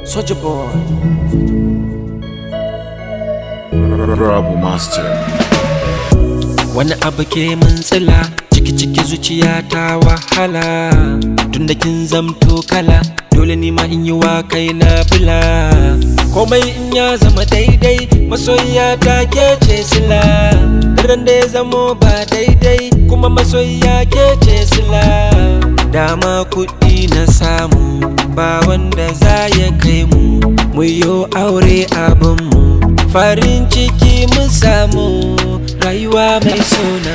Soldier boy. Rabu Master. Wani abu ke mun tsila ciki ciki zuciya ta wahala tunda kin zamto kala dole ni ma in yi wa kai na bila komai in ya zama daidai masoyiya ta ke ce sila daren da ya zamo ba daidai kuma masoyiya ke ce sila dama kuɗi na samu ba wanda za ya kai mu mu yo aure abinmu farin ciki mu samu rayuwa mai suna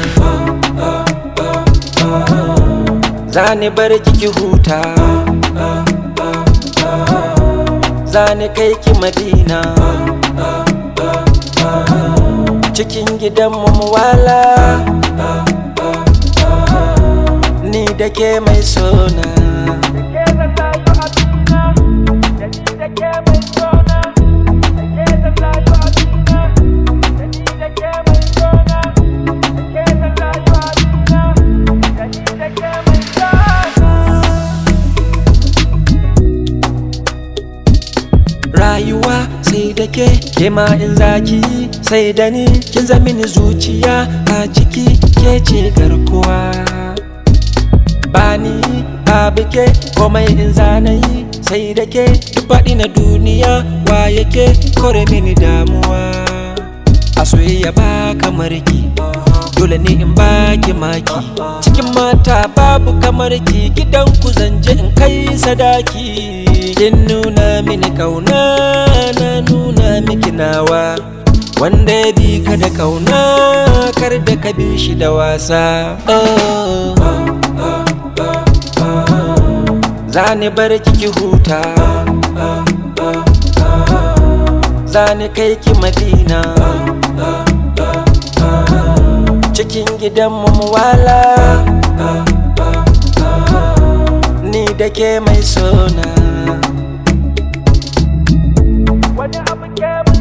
zani bar kiki huta zani kai ki madina cikin gidanmu mu wala ni da ke mai sona rayuwa sai da ke ke ma in zaki sai da ni kin zamini zuciya a ciki ke ce garkuwa bani babu ke komai in zanayi sai da ke duk faɗi na duniya wa yake kore mini damuwa a soyayya ba kamar ki dole ne in baki maki cikin mata babu kamar ki gidan ku zanje in kai sadaki kin nuna mini kauna na nuna miki nawa wanda ya bi ka da kauna kar da ka bi shi da wasa oh. zani bar kiki huta zani kai ki madina cikin gidanmu mu wala ni da ke mai sona wani abu ke